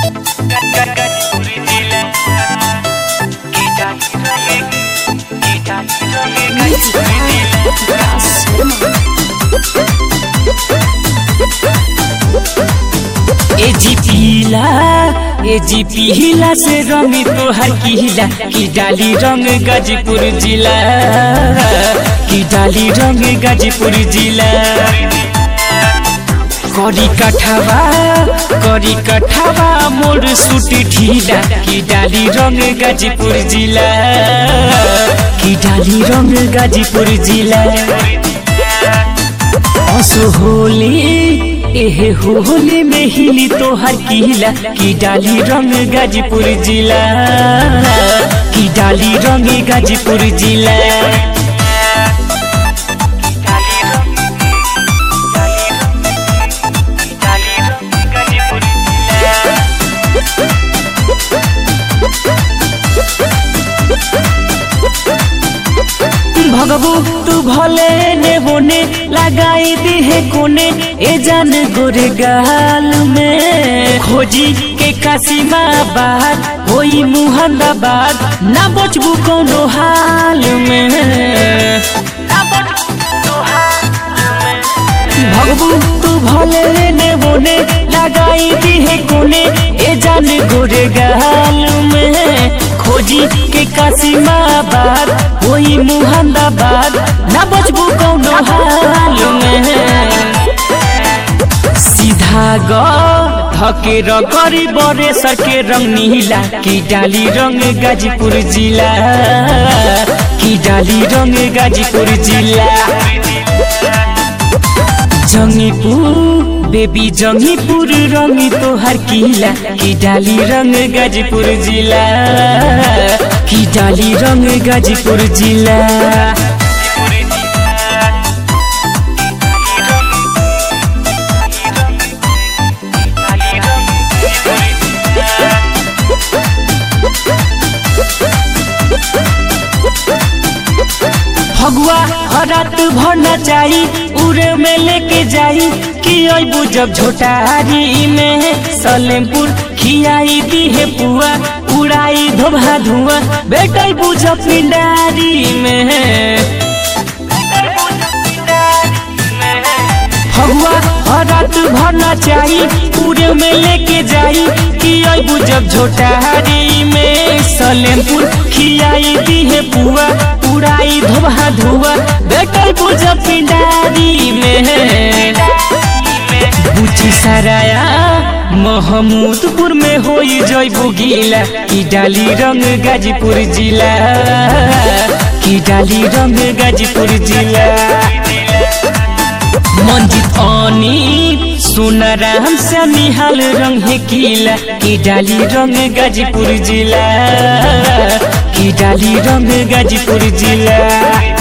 ए जी पीला ए जी पीला से रंग तोहर किला की डाली रंग गाजीपुर जिला की डाली रंग गाजीपुर जिला करी कठवा करी कठवा मोर सूट ढीला की डाली रंग गाजीपुर जिला की डाली रंग गाजीपुर जिला असो होली एहे होली में हिली तोहर किला की डाली रंग गाजीपुर जिला की डाली रंग गाजीपुर जिला भगबू तू भले ने बोने लगाई दी है कोने ए जान गोरे गाल में खोजी के कासीमा बात होई मुहंदाबाद ना बचबू कोनो हाल में भगबू तू भले ने बोने लगाई दी है कोने ए जान गोरे गाल में खोजी के कासीमा बात होई मुहंदाबाद ना बचबू कौनो हाल में सीधा ग धके रगरी बरे सके रंग नीला की डाली रंग गाजीपुर जिला की डाली रंग गाजीपुर जिला जंगीपुर बेबी जंगीपुर रंग तोहर किला की डाली रंग गाजीपुर जिला की डाली रंग गाजीपुर जिला फगुआ हरात भरना चाही उरे में लेके जाई कि अबू जब झोटारी में सलेमपुर खियाई दी है पुआ उड़ाई धोभा धुआ बेटा बुझ पिंडारी में फगुआ हरात भरना चाही पूरे में लेके जाई कि अबू जब झोटारी में सलेमपुर खियाई दी है पुआ उड़ाई धोबा धुआ बेटा बुझ पिंडारी में बुची सराया महमूदपुर में होई जयबू गीला की डाली रंग गाजीपुर जिला की डाली रंग गाजीपुर जिला मंजित अनी सोना राम से निहाल रंग है किला की डाली रंग गाजीपुर जिला की डाली रंग गाजीपुर जिला